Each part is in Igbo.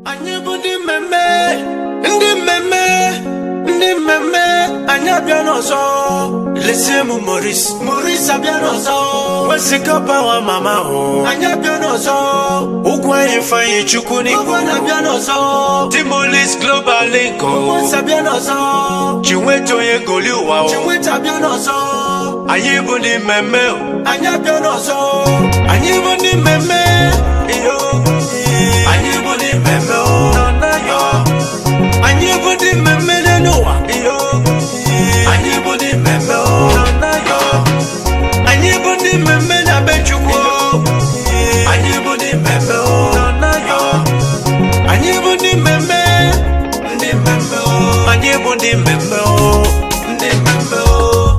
anyị bụ ndị mmemme ndị mmemme ndị mmemme anyị abịa n'ọzọ lesie m moris moris abịa n'ọzọ wesikọpa wa mama hụ anyị abịa n'ọzọ ụgwọ anyị ifeanyị chukwu n'igwe na-abịa n'ọzọ timolis global link ụgbọnsị abịa n'ọzọ chinweta onye goli ụwa chinweta abịa n'ọzọ anyị bụ ndị mmemme anyị abịa n'ọzọ anyị bụ ndị mmemme iyo anyị bụ ndị mmemme o yo anyị bụ ndị mmemme n'ụwa iyo anyị bụ ndị mmemme o yo anyị bụ ndị mmemme na be chukwu anyị bụ ndị mmemme o yo anyị bụ ndị mmemme ndị mmemme o anyị bụ ndị mmemme o ndị mmemme o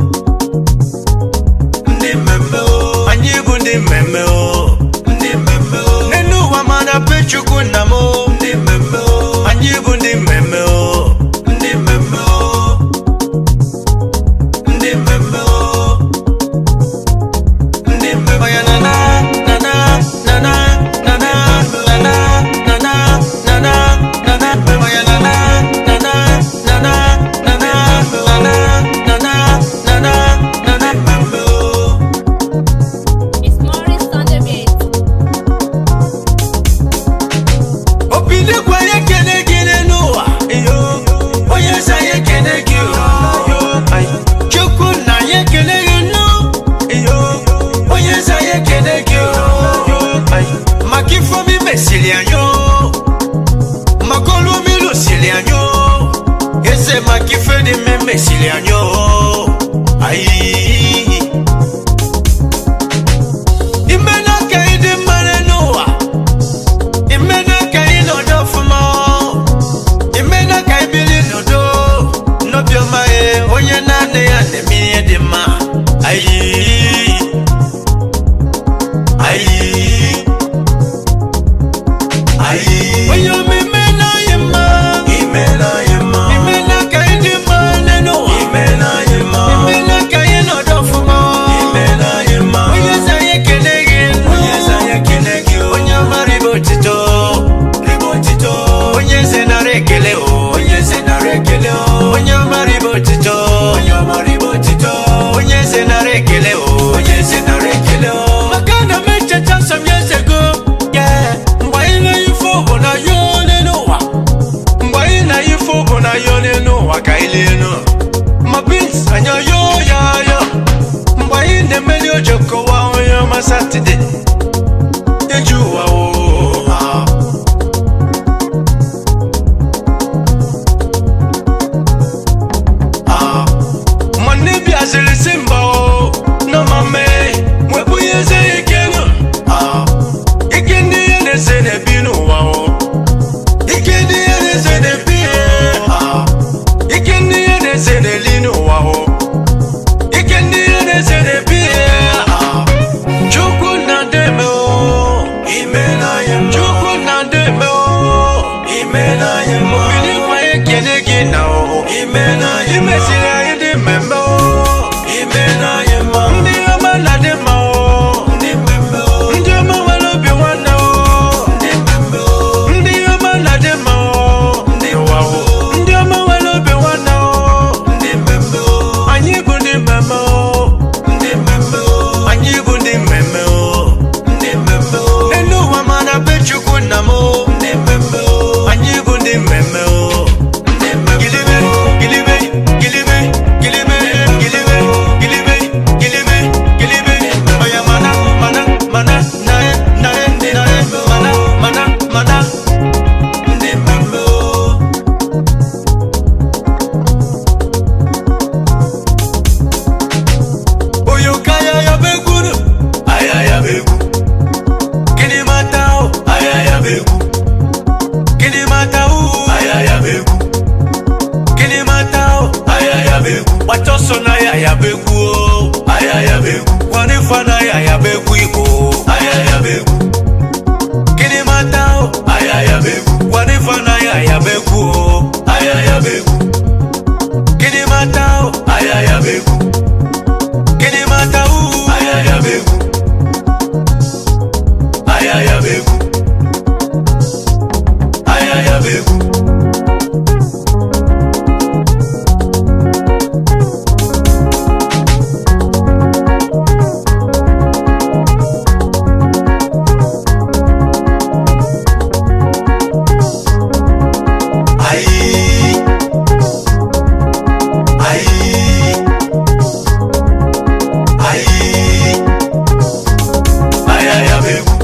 ndị mmemme o anyị bụ ndị mmemme o ndị mmemme o n'elu ụwa mana be chukwu nna m o ndị mmemme o anyị bụ ndị mmemme o ndị mmemme o ndị mmemme o ndị mmemme ya na na na na na na na na na na na na na na na na mmemme ya na na na na na na na na na na na na na na na mmemme o It's Morris on the beat. obi dịkwa ya ekele gị n'ụwa iyo onye eze ya ekele gị o Ai, chukwu na ya ekele gị nụ iyo onye eze ya ekele gị o Ai, maka ifeomi mesiri anyị o maka olu omi lụsiri anyị o eze maka ife dị mme mesiri anyị o ayi ime n'aka ịdị mma n'ụwa imena ka anyị nọdụ ọfụma imena ka anyị biri n'udo n'obiọma ya onye naanị ya na-eme ihe dị mma ayi ayi ayi onye omeme n'anyị mma ime n'anyị mma imena ka anyị dị mma n'ụwa ime n'anyị mma imena ka anyị nọdụ ọfụma ime n'anyị mma onye eze anyị ekele gị onye eze anyị ekele gị onye ọma ribe otito ribe otito onye eze nara ekele o onye eze nara ekele o onye ọma ribe otito onye ọma ribe otito onye eze nara ekele o onye eze nara ekele o maka na m echeta nsọm ya eze go yeah. mgbe anyị na-eyife bụ na ya ole n'ụwa mgbe anyị na-eyife bụ na ya ole n'ụwa ka anyị lie nụ ma bins anya yo ya ya mgbe anyị na-emeli ojo kọwa onye ọma satọde eju ụwa o ah. Ah. nwanne bịaziri si mba o n'ọmame wepụ ihe eze ya ike nụ Ah. ike ndị ihe na-ese na-ebi n'ụwa o ike ndị ihe na-ese na-ebi Ah. ike ndị ihe na-ese na-eli n'ụwa o ike ndị ihe na-ese na-ebi Ah. chukwu na deme o ime n'anya mma chukwu na deme o ime n'anya mma obilikwa ekele gị na o ime n'anya mma imesiri anyị dị mmemme o ime n'anya mma ndị ọma na dị mma o ndị mmemme o ndị ọma nwere obi nwanne o ndị mmemme o ndị ọma na dị mma o ndị ụwa o ndị ọma nwere obi nwanne o ndị mmemme o anyị bụ ndị mmemme o ndị mmemme o anyị bụ ndị mmemme o ndị mmemme o elu ụwa mana be chukwu nna m o ndị mmemme o anyị bụ ndị mmemme o ndị mmemme gilibe gilibe gilibe gilibe gilibe gilibe gilibe gilibe oya mana mana mana na na na mana mana mana ndị mmemme o oyoka ya ya beguru aya ya begu kini mata o aya ya begu kini mata o aya ya begu kini mata o aya ya begu watoso na ya ya begu o aya ya begu wanifa na ya ya begu iko aya ya begu kini mata o aya ya begu wanifa na ya ya begu o aya ya begu kini mata o aya ya begu kini mata o aya ya begu aya ya begu aya begwu Ayi. Ayi. Ayi. Ayaya begwu.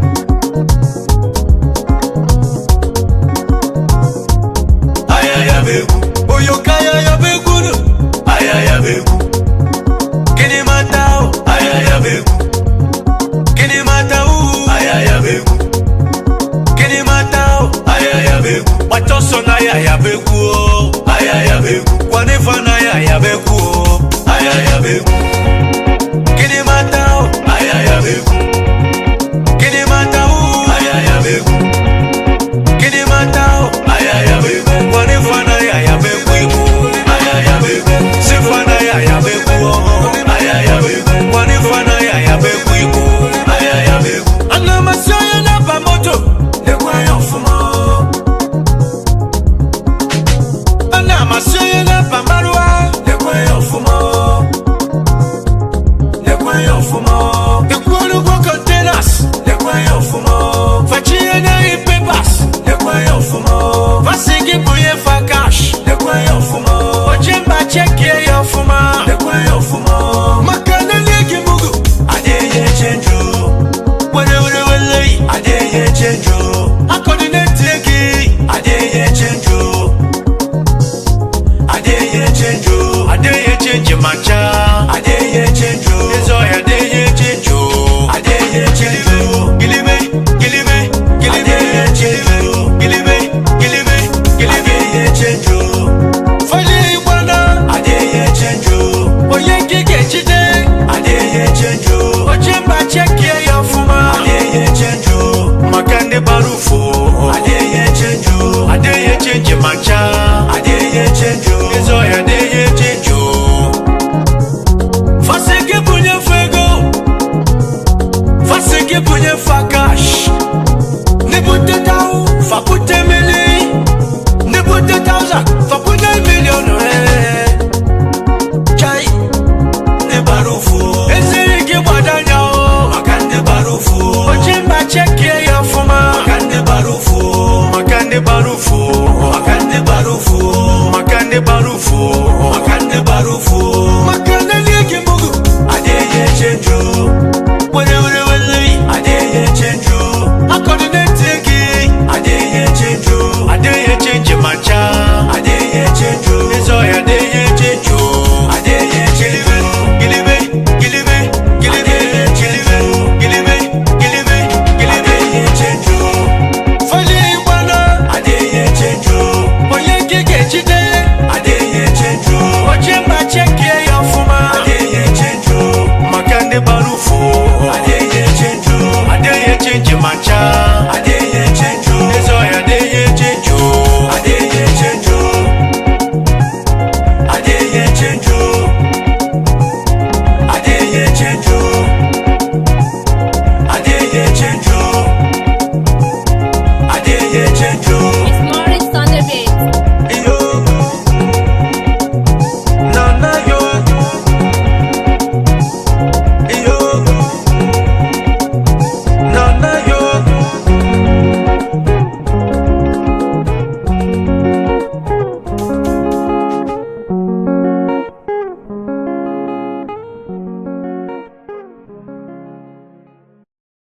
Ayaya begwu. Oyoka ayaya begwu no. Ayaya begwu. Kini mata o. Ayaya begwu. Kini mata o. Ayaya begwu. Kini mata o. Ayaya begwu. Watoso na ayaya begwu o. Ayaya begwu. Kwanifa na ayaya begwu o. Ayaya begwu.